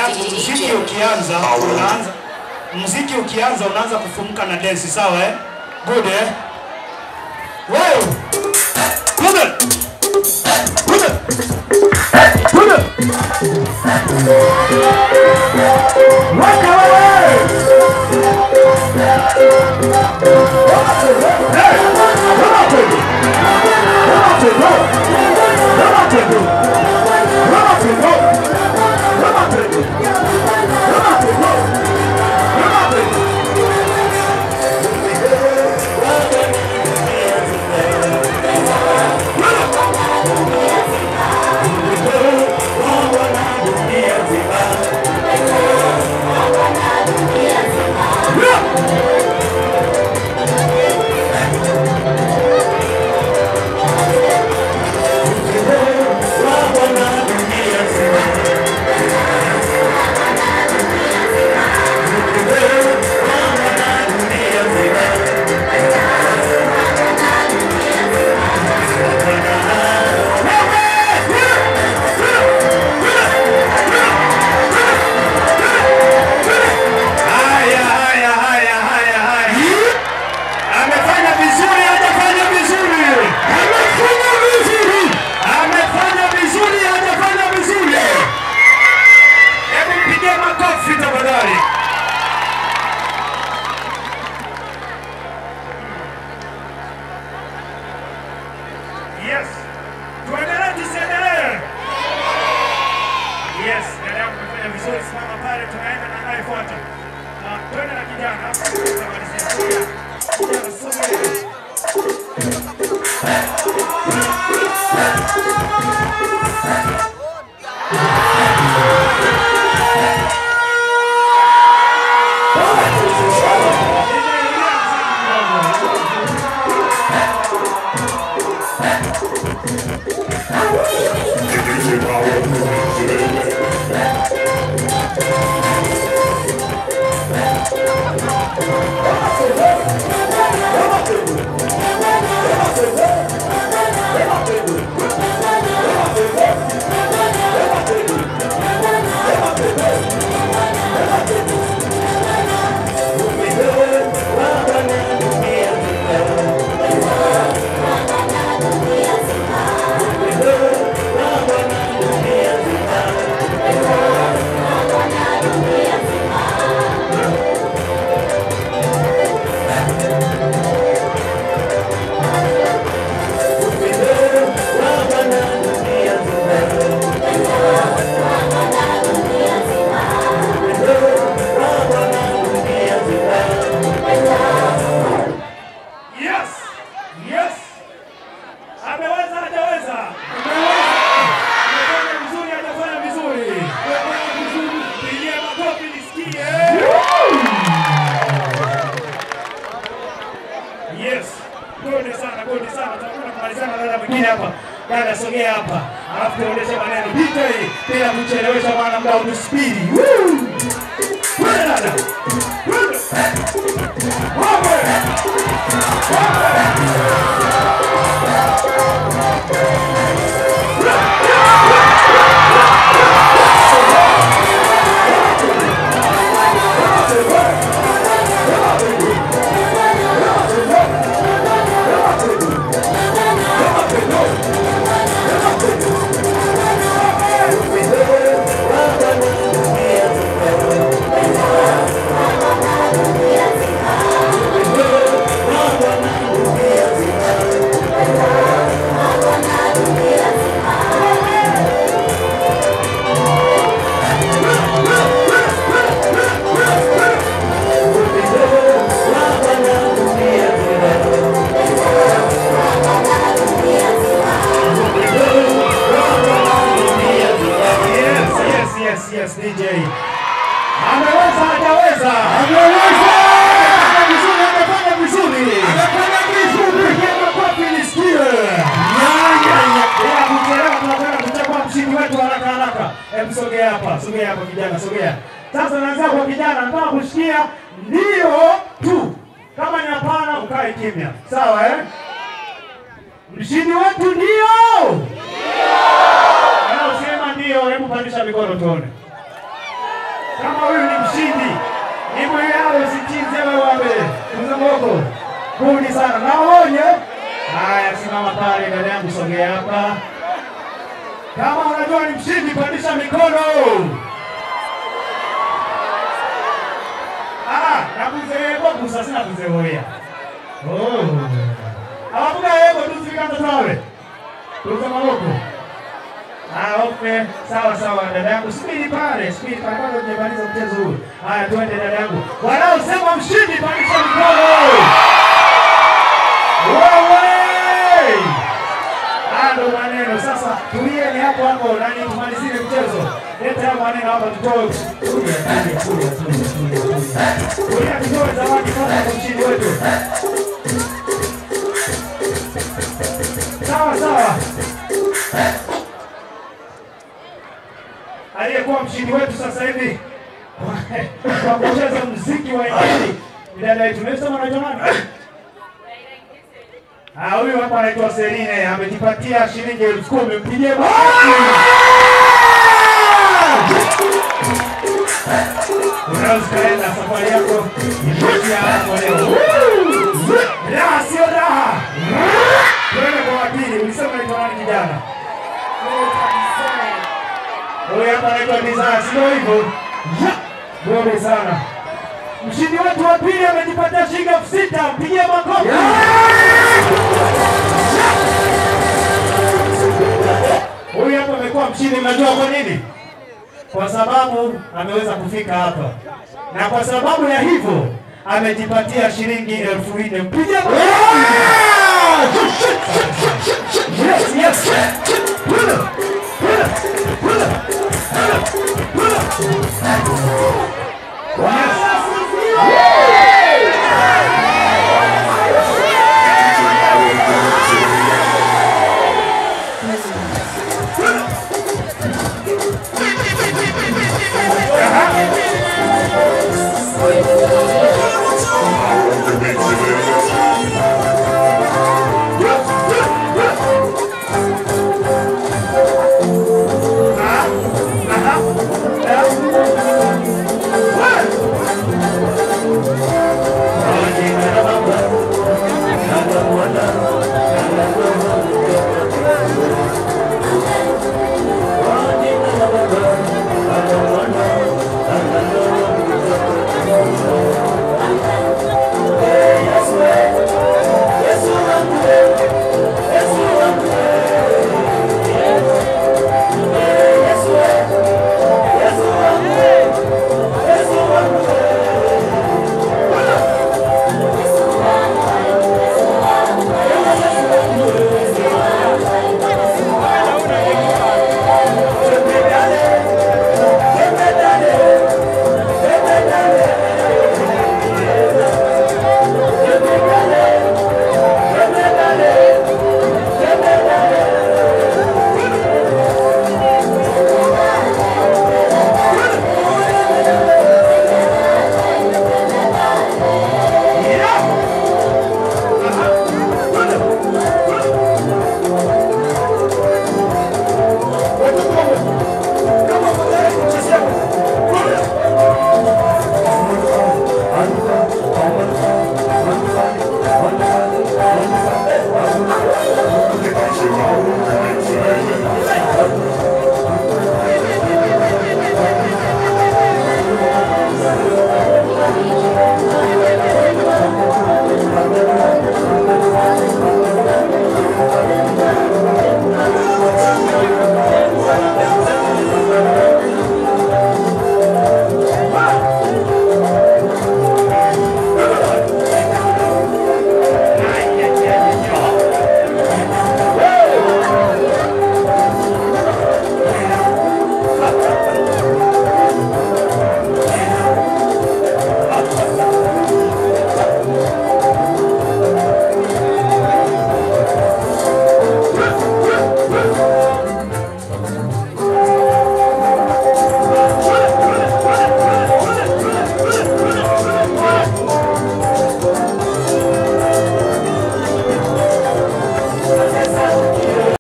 yangu, muziki ukianza unaanza muziki ukianza unaanza kufumuka na dance, sawa eh? Good eh? Wow! Come on! Come on! Come on! Waka wewe! Hey! Come on, baby! Come on, baby! Come on, baby! Come on, baby! Come on, baby! Come on, baby! Come on, baby! Haya, haya, haya, haya, haya. Amefanya vizuri, hajafanya vizuri. Amefanya vizuri. Amefanya vizuri, hajafanya vizuri. Hebu mpigie makofi tafadhali. Yes. Tuendelee tusiendelee? Yes, dada yangu amefanya vizuri, simama pale, tunaenda na anayefuata. Na twende na kijana. Tutamalizia. Sogea. Kijana, sogea. Yes! Yes! Ameweza hajaweza? Amefanya vizuri hajafanya vizuri? Pigia makofi nisikie. Yes. Gode sana, gode sana. Tutakwenda kumalizana na dada mwingine hapa. Dada sogea hapa. Alafu tuendeshe maneno. Pita hii bila kuchelewesha maana muda unaspidi. Woo! Kwenda dada. Kwenda. Wape. Yes, yes, yes, yes, DJ. Ameweza, hajaweza? Ameweza. Amefanya vizuri, amefanya vizuri. Amefanya vizuri. Pigia makofi nisikie. Ya, ya, ya. Bila kuchelewa tunakwenda kuchagua mshindi wetu haraka haraka. Hebu sogea hapa, sogea hapa kijana, sogea. Sasa naanza kwa kijana, nataka kusikia ndio tu. Kama ni hapana, ukae kimya. Sawa eh? Mshindi wetu ndio. Wanaosema ndio, hebu pandisha mikono tuone. sana. Naonye. Haya, simama pale dada yangu, sogea hapa. Kama unajua ni mshindi, pandisha mikono. Ah, nakuzeebo gusa sina kuzeoya. Oh. Abavuga yego tuzikanza tawe. Tuza maboko. Ah, okay. Sawa sawa dada yangu. Subiri pale, subiri pale bado hujamaliza mchezo huu. Haya, twende dada yangu. Wanaosema mshindi pandisha mikono. Wewe! Haya ndo maneno. Sasa tulieni hapo hapo nani tumalizie mchezo. Leta hayo maneno hapa tutoe. Tulia, tulia, tulia, tulia, tulia, tulia. Tulia tutoe zawadi kwanza kwa mshindi wetu. Sawa sawa. Aliyekuwa mshindi wetu sasa hivi kwa kucheza muziki wa injili ni dada yetu. Nimesema anaitwa nani? Ah, huyu hapa anaitwa Serine amejipatia shilingi elfu kumi. Mpigie makofi. Unaweza ukaenda safari yako imeishia hapo leo. Raha sio raha. Twende kwa wapili. Ulisema anaitwa nani kijana? Huyu hapa anaitwa Desire, sio hivyo? Bora sana. Mshindi wetu wa pili amejipatia shilingi elfu sita. Mpigie makofi. Huyu hapa amekuwa mshindi, mnajua kwa nini? Kwa sababu ameweza kufika hapa, na kwa sababu ya hivyo amejipatia shilingi elfu nne. Mpigie makofi.